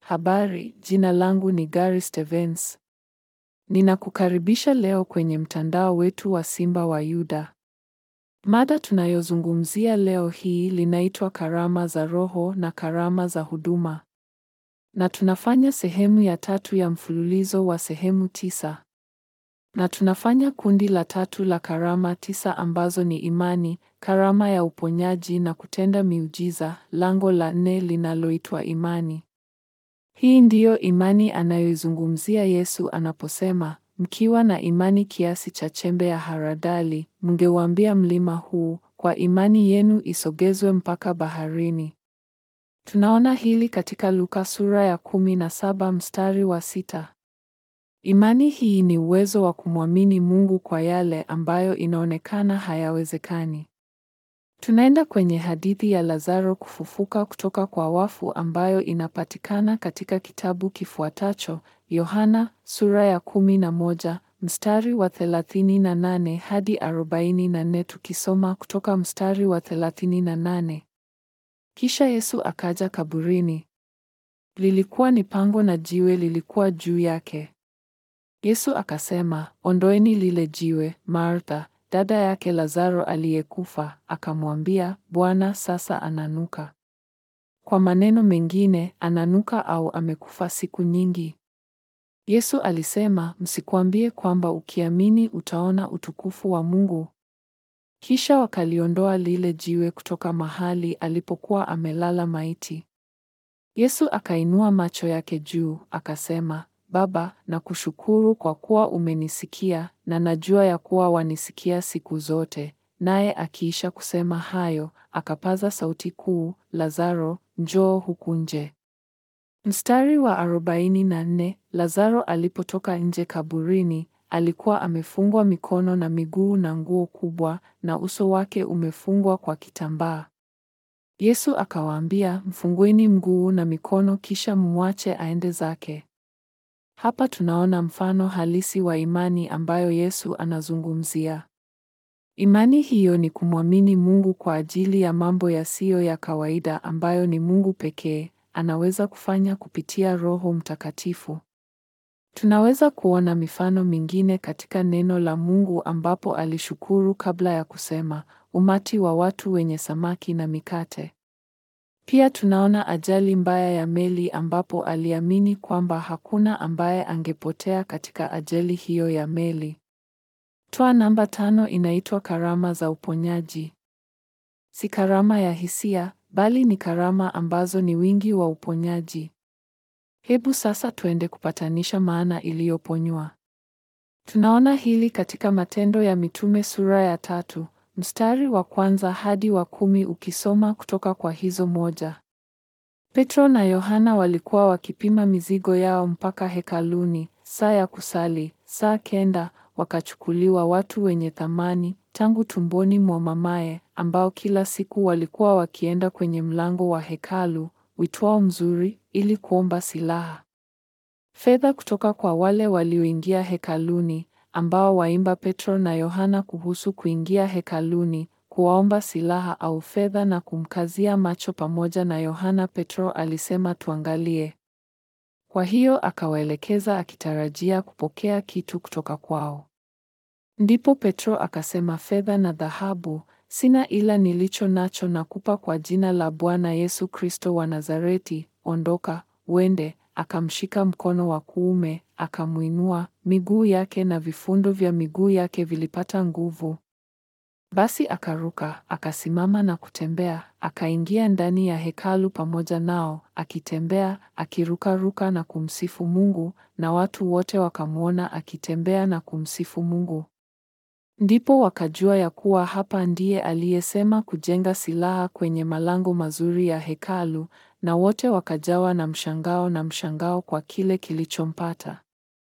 Habari, jina langu ni Gary Stevens. Ninakukaribisha leo kwenye mtandao wetu wa Simba wa Yuda. Mada tunayozungumzia leo hii linaitwa karama za Roho na karama za huduma. Na tunafanya sehemu ya tatu ya mfululizo wa sehemu tisa. Na tunafanya kundi la tatu la karama tisa ambazo ni imani, karama ya uponyaji na kutenda miujiza, lango la nne linaloitwa imani. Hii ndiyo imani anayoizungumzia Yesu anaposema, mkiwa na imani kiasi cha chembe ya haradali, mngeuambia mlima huu, kwa imani yenu isogezwe mpaka baharini. Tunaona hili katika Luka sura ya kumi na saba mstari wa sita. Imani hii ni uwezo wa kumwamini Mungu kwa yale ambayo inaonekana hayawezekani. Tunaenda kwenye hadithi ya Lazaro kufufuka kutoka kwa wafu ambayo inapatikana katika kitabu kifuatacho, Yohana sura ya kumi na moja mstari wa thelathini na nane hadi arobaini na nne tukisoma kutoka mstari wa thelathini na nane. Kisha Yesu akaja kaburini. Lilikuwa ni pango na jiwe lilikuwa juu yake. Yesu akasema, ondoeni lile jiwe. Martha, dada yake Lazaro aliyekufa, akamwambia, Bwana, sasa ananuka. Kwa maneno mengine, ananuka au amekufa siku nyingi. Yesu alisema, msikwambie kwamba ukiamini utaona utukufu wa Mungu. Kisha wakaliondoa lile jiwe kutoka mahali alipokuwa amelala maiti. Yesu akainua macho yake juu, akasema, Baba, nakushukuru kwa kuwa umenisikia, na najua ya kuwa wanisikia siku zote. Naye akiisha kusema hayo, akapaza sauti kuu, Lazaro, njoo huku nje. Mstari wa arobaini na nne, Lazaro alipotoka nje kaburini, alikuwa amefungwa mikono na miguu na nguo kubwa, na uso wake umefungwa kwa kitambaa. Yesu akawaambia, mfungueni mguu na mikono, kisha mwache aende zake. Hapa tunaona mfano halisi wa imani ambayo Yesu anazungumzia. Imani hiyo ni kumwamini Mungu kwa ajili ya mambo yasiyo ya kawaida ambayo ni Mungu pekee anaweza kufanya kupitia Roho Mtakatifu. Tunaweza kuona mifano mingine katika neno la Mungu ambapo alishukuru kabla ya kusema, umati wa watu wenye samaki na mikate. Pia tunaona ajali mbaya ya meli ambapo aliamini kwamba hakuna ambaye angepotea katika ajali hiyo ya meli. Toa namba tano inaitwa karama za uponyaji. Si karama ya hisia, bali ni karama ambazo ni wingi wa uponyaji. Hebu sasa tuende kupatanisha maana iliyoponywa. Tunaona hili katika Matendo ya Mitume sura ya tatu mstari wa kwanza hadi wa kumi ukisoma kutoka kwa hizo moja. Petro na Yohana walikuwa wakipima mizigo yao mpaka hekaluni, saa ya kusali, saa kenda, wakachukuliwa watu wenye thamani tangu tumboni mwa mamaye, ambao kila siku walikuwa wakienda kwenye mlango wa hekalu uitwao Mzuri, ili kuomba silaha. Fedha kutoka kwa wale walioingia hekaluni ambao waimba Petro na Yohana kuhusu kuingia hekaluni, kuwaomba silaha au fedha na kumkazia macho pamoja na Yohana. Petro alisema tuangalie. Kwa hiyo akawaelekeza akitarajia kupokea kitu kutoka kwao. Ndipo Petro akasema, fedha na dhahabu sina, ila nilicho nacho nakupa kwa jina la Bwana Yesu Kristo wa Nazareti, ondoka uende. Akamshika mkono wa kuume, akamwinua, miguu yake na vifundo vya miguu yake vilipata nguvu. Basi akaruka, akasimama na kutembea, akaingia ndani ya hekalu pamoja nao, akitembea, akirukaruka na kumsifu Mungu, na watu wote wakamwona akitembea na kumsifu Mungu. Ndipo wakajua ya kuwa hapa ndiye aliyesema kujenga silaha kwenye malango mazuri ya hekalu, na wote wakajawa na mshangao na mshangao kwa kile kilichompata.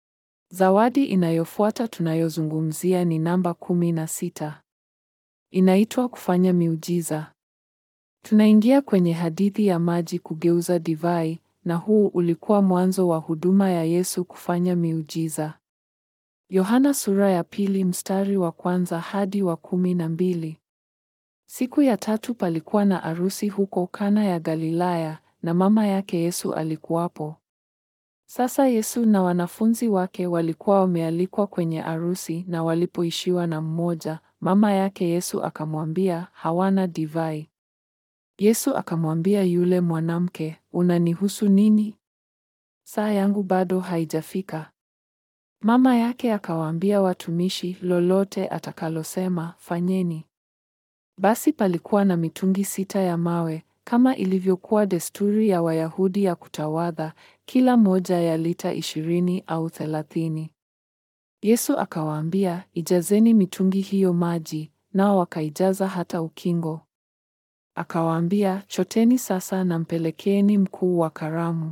Zawadi inayofuata tunayozungumzia ni namba kumi na sita. Inaitwa kufanya miujiza. Tunaingia kwenye hadithi ya maji kugeuza divai, na huu ulikuwa mwanzo wa huduma ya Yesu kufanya miujiza. Yohana sura ya pili mstari wa kwanza hadi wa kumi na mbili. Siku ya tatu palikuwa na arusi huko Kana ya Galilaya, na mama yake Yesu alikuwapo. Sasa Yesu na wanafunzi wake walikuwa wamealikwa kwenye arusi, na walipoishiwa na mmoja, mama yake Yesu akamwambia, hawana divai. Yesu akamwambia yule mwanamke, unanihusu nini? Saa yangu bado haijafika. Mama yake akawaambia watumishi, lolote atakalosema fanyeni. Basi palikuwa na mitungi sita ya mawe, kama ilivyokuwa desturi ya Wayahudi ya kutawadha, kila moja ya lita ishirini au thelathini. Yesu akawaambia, ijazeni mitungi hiyo maji, nao wakaijaza hata ukingo. Akawaambia, choteni sasa na mpelekeeni mkuu wa karamu.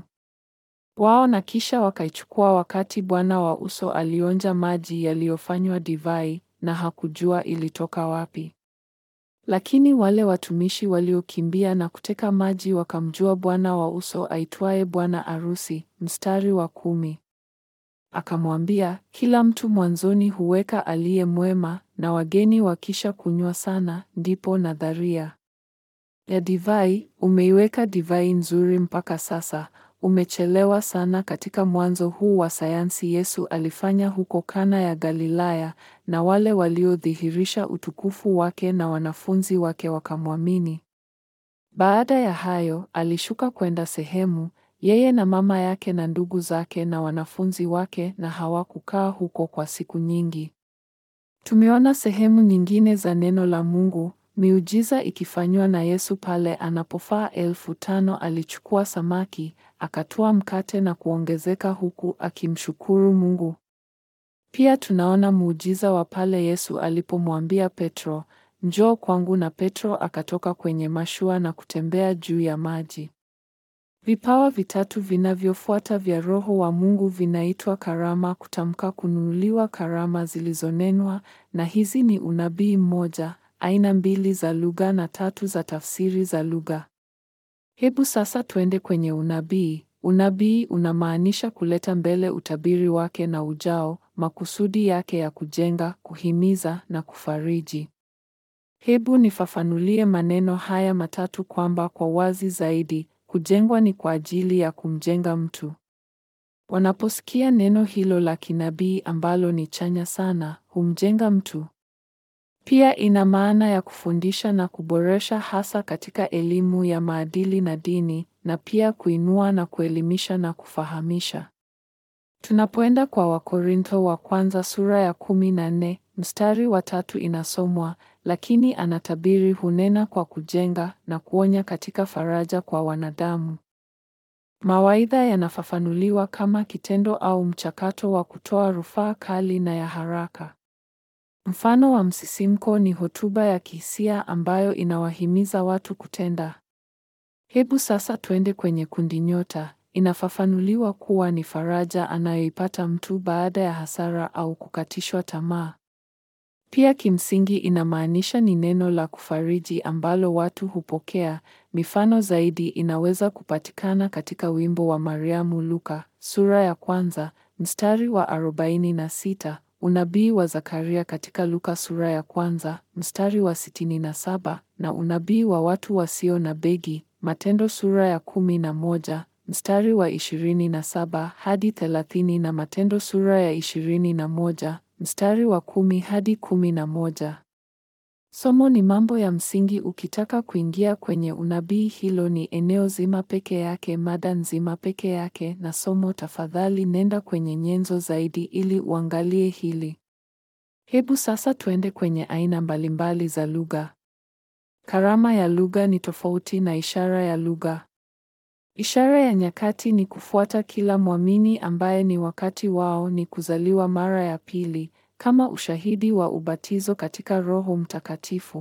Wao na kisha wakaichukua wakati bwana wa uso alionja maji yaliyofanywa divai, na hakujua ilitoka wapi. Lakini wale watumishi waliokimbia na kuteka maji wakamjua bwana wa uso aitwaye bwana arusi. Mstari wa kumi. Akamwambia, kila mtu mwanzoni huweka aliye mwema, na wageni wakisha kunywa sana, ndipo nadharia ya divai, umeiweka divai nzuri mpaka sasa, umechelewa sana. Katika mwanzo huu wa sayansi Yesu alifanya huko Kana ya Galilaya, na wale waliodhihirisha utukufu wake na wanafunzi wake wakamwamini. Baada ya hayo, alishuka kwenda sehemu, yeye na mama yake na ndugu zake na wanafunzi wake, na hawakukaa huko kwa siku nyingi. Tumeona sehemu nyingine za neno la Mungu, miujiza ikifanywa na Yesu pale anapofaa elfu tano alichukua samaki, akatoa mkate na kuongezeka huku akimshukuru Mungu. Pia tunaona muujiza wa pale Yesu alipomwambia Petro, njoo kwangu na Petro akatoka kwenye mashua na kutembea juu ya maji. Vipawa vitatu vinavyofuata vya Roho wa Mungu vinaitwa karama, kutamka, kununuliwa, karama zilizonenwa, na hizi ni unabii mmoja, aina mbili za lugha na tatu za tafsiri za lugha. Hebu sasa twende kwenye unabii. Unabii unamaanisha kuleta mbele utabiri wake na ujao, makusudi yake ya kujenga, kuhimiza na kufariji. Hebu nifafanulie maneno haya matatu kwamba kwa wazi zaidi, kujengwa ni kwa ajili ya kumjenga mtu. Wanaposikia neno hilo la kinabii ambalo ni chanya sana, humjenga mtu. Pia ina maana ya kufundisha na kuboresha hasa katika elimu ya maadili na dini, na pia kuinua na kuelimisha na kufahamisha. Tunapoenda kwa Wakorintho wa kwanza sura ya kumi na nne mstari wa tatu inasomwa, lakini anatabiri hunena kwa kujenga na kuonya katika faraja kwa wanadamu. Mawaidha yanafafanuliwa kama kitendo au mchakato wa kutoa rufaa kali na ya haraka. Mfano wa msisimko ni hotuba ya kihisia ambayo inawahimiza watu kutenda. Hebu sasa twende kwenye kundi nyota. Inafafanuliwa kuwa ni faraja anayoipata mtu baada ya hasara au kukatishwa tamaa. Pia kimsingi inamaanisha ni neno la kufariji ambalo watu hupokea. Mifano zaidi inaweza kupatikana katika wimbo wa Mariamu Luka sura ya kwanza mstari wa arobaini na sita, unabii wa Zakaria katika Luka sura ya kwanza mstari wa sitini na saba na unabii wa watu wasio na begi Matendo sura ya kumi na moja mstari wa ishirini na saba hadi thelathini na Matendo sura ya ishirini na moja mstari wa kumi hadi kumi na moja. Somo ni mambo ya msingi. Ukitaka kuingia kwenye unabii, hilo ni eneo zima peke yake, mada nzima peke yake na somo. Tafadhali nenda kwenye nyenzo zaidi ili uangalie hili. Hebu sasa tuende kwenye aina mbalimbali za lugha. Karama ya lugha ni tofauti na ishara ya lugha. Ishara ya nyakati ni kufuata kila mwamini ambaye ni wakati wao ni kuzaliwa mara ya pili kama ushahidi wa ubatizo katika Roho Mtakatifu.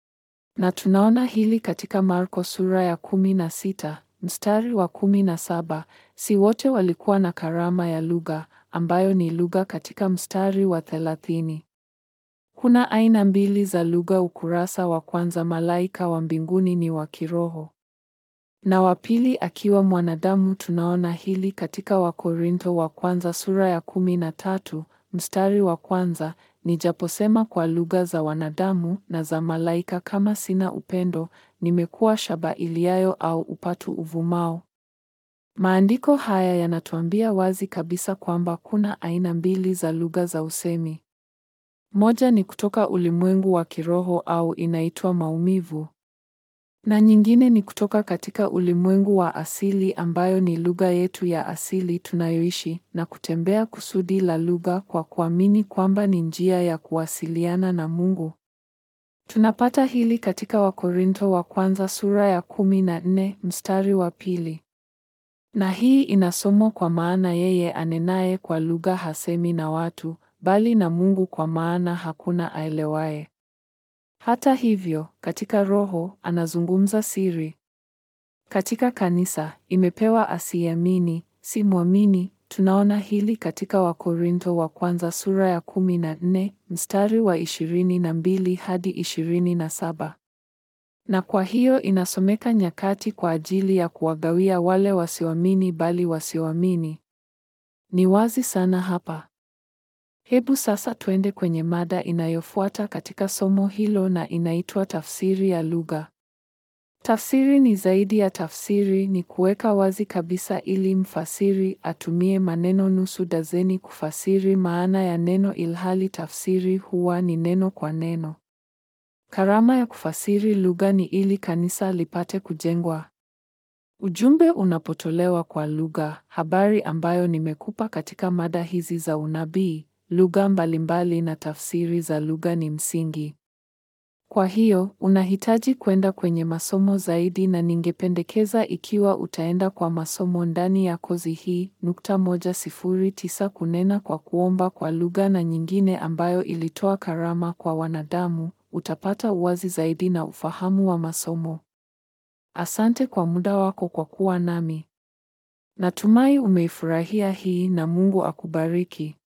Na tunaona hili katika Marko sura ya kumi na sita mstari wa kumi na saba. Si wote walikuwa na karama ya lugha ambayo ni lugha katika mstari wa thelathini. Kuna aina mbili za lugha. Ukurasa wa kwanza, malaika wa mbinguni ni wa kiroho na wa pili akiwa mwanadamu. Tunaona hili katika Wakorintho wa kwanza sura ya kumi na tatu mstari wa kwanza, nijaposema kwa lugha za wanadamu na za malaika, kama sina upendo, nimekuwa shaba iliayo au upatu uvumao. Maandiko haya yanatuambia wazi kabisa kwamba kuna aina mbili za lugha za usemi. Moja ni kutoka ulimwengu wa kiroho au inaitwa maumivu. Na nyingine ni kutoka katika ulimwengu wa asili ambayo ni lugha yetu ya asili tunayoishi na kutembea kusudi la lugha kwa kuamini kwamba ni njia ya kuwasiliana na Mungu. Tunapata hili katika Wakorintho wa kwanza sura ya kumi na nne mstari wa pili. Na hii inasomwa kwa maana yeye anenaye kwa lugha hasemi na watu, bali na Mungu kwa maana hakuna aelewaye. Hata hivyo, katika roho anazungumza siri. Katika kanisa imepewa asiyeamini, si mwamini. Tunaona hili katika Wakorintho wa kwanza sura ya kumi na nne mstari wa ishirini na mbili hadi ishirini na saba. Na kwa hiyo inasomeka nyakati kwa ajili ya kuwagawia wale wasioamini bali wasioamini. Ni wazi sana hapa. Hebu sasa twende kwenye mada inayofuata katika somo hilo na inaitwa tafsiri ya lugha. Tafsiri ni zaidi ya tafsiri, ni kuweka wazi kabisa ili mfasiri atumie maneno nusu dazeni kufasiri maana ya neno ilhali tafsiri huwa ni neno kwa neno. Karama ya kufasiri lugha ni ili kanisa lipate kujengwa. Ujumbe unapotolewa kwa lugha, habari ambayo nimekupa katika mada hizi za unabii, lugha mbalimbali na tafsiri za lugha ni msingi. Kwa hiyo, unahitaji kwenda kwenye masomo zaidi na ningependekeza ikiwa utaenda kwa masomo ndani ya kozi hii, nukta moja sifuri tisa kunena kwa kuomba kwa lugha na nyingine ambayo ilitoa karama kwa wanadamu, utapata uwazi zaidi na ufahamu wa masomo. Asante kwa muda wako kwa kuwa nami. Natumai umeifurahia hii na Mungu akubariki.